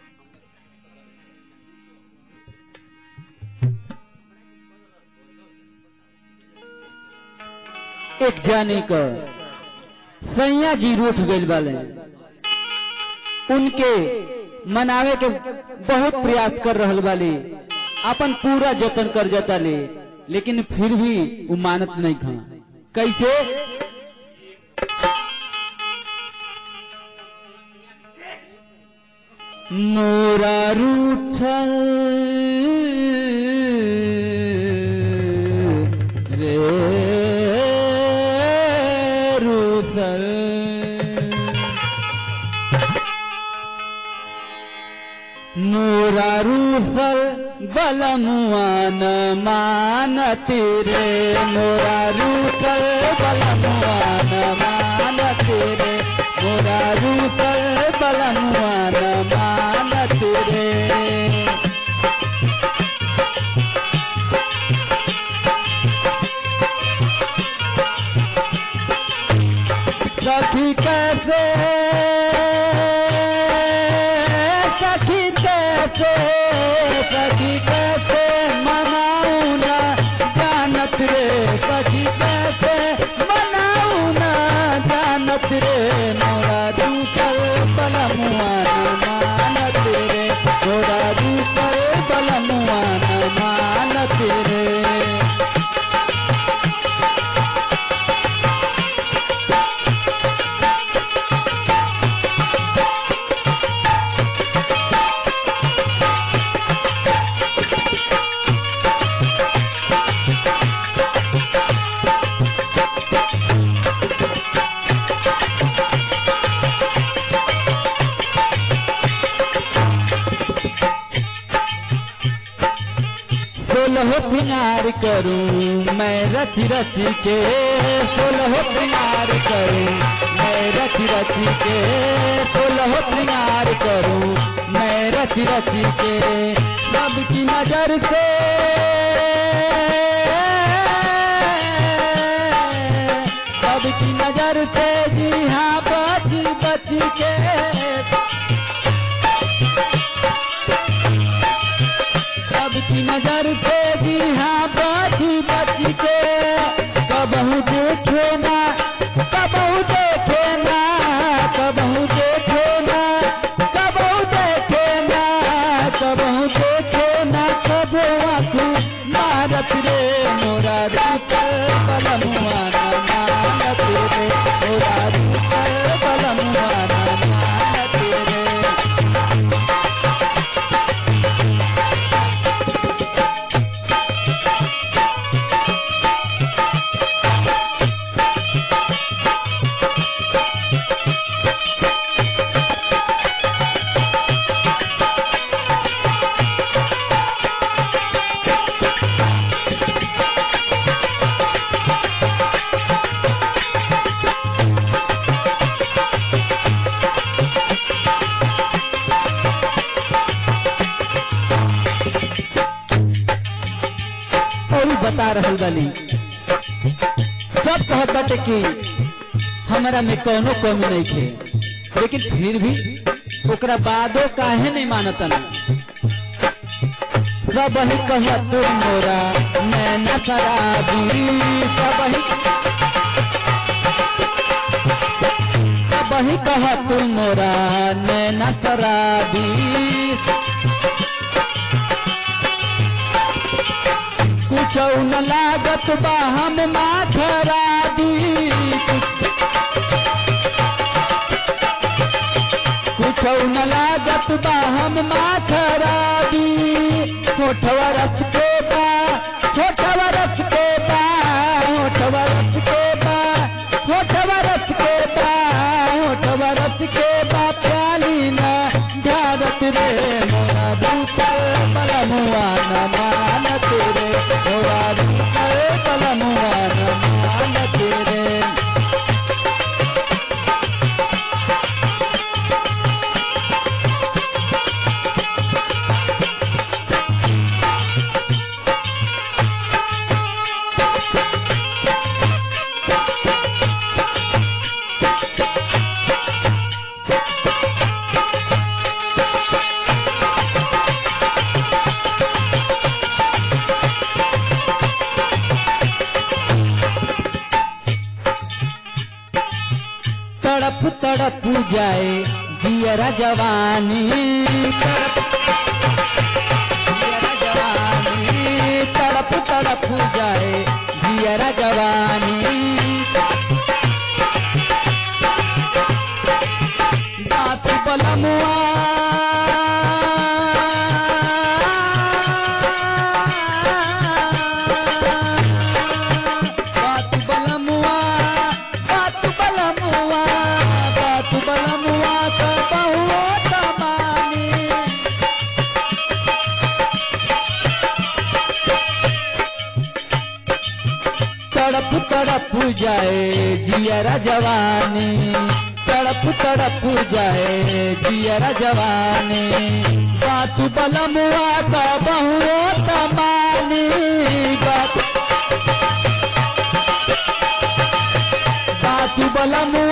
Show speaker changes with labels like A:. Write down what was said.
A: एक जाने क सैया जी रूठ गइल बाले उनके मनावे के बहुत प्रयास कर रहल बाली अपन पूरा जतन कर जताले लेकिन फिर भी वो मानत नहीं खा कैसे मोरा रूठल रे रूठल मोरा रूठल बलमुआन मानत रे मोरा रूठल बलमुआन मानत रे मोरा रूठल बलमुआन मानत रे सखी कैसे सखी कैसे सखी कैसे मनाऊ ना जानत रे सखी कैसे मनाऊ ना जानत रे मोरा दूसर बलमुआन मानत रे मोरा दूसर बलमुआन मानत रे सोलह पिनार करूं मैं रच रच के सोलह पिनार करूं मैं रच रच के सोलह पिनार करूं मैं रच रच के सबकी नजर से सबकी नजर से जी हाँ बच बच के सबकी नजर से जी हाँ बच बच के कबहू देखे ना कबहू देखे ना कबहू देखे ना कबहू देखे ना कबहू देखे ना कबो आंखू मारत रे मोरा रूपल बलमुआना मानत रे मोरा रूपल बलमुआना मानत रे और बता रहल बाली सब कहत कि हमरा में कोनो कमी नहीं थे लेकिन फिर भी ओकरा बादो काहे नहीं मानतन सब ही कहत मोरा मैं न शराबी सब ही सब ही कहत मोरा मैं न शराबी कुछ न लागत बा हम माथरा दी कुछ न लागत बा हम माथरा दी होठवा रस के बा होठवा रस के बा होठवा रस के बा होठवा रस के बा होठवा रस के बा प्याली ना झारत रे मोरा दूसर बलमुआ न मानत रे मोरा दूसर बलमुआ न मानत रे जाए जियरा जवानी तड़प जियरा जवानी तड़प तड़प जाए जियरा जवानी बात बलमुआ बात बलमुआ बात बलमुआ बात बलमुआ का बहुत मानी तड़प तड़प जाए जियरा जवानी तड़प तड़प जाए जियरा जवानी बातु बलमुआ का बहुत मानी बात बातु बलमुआ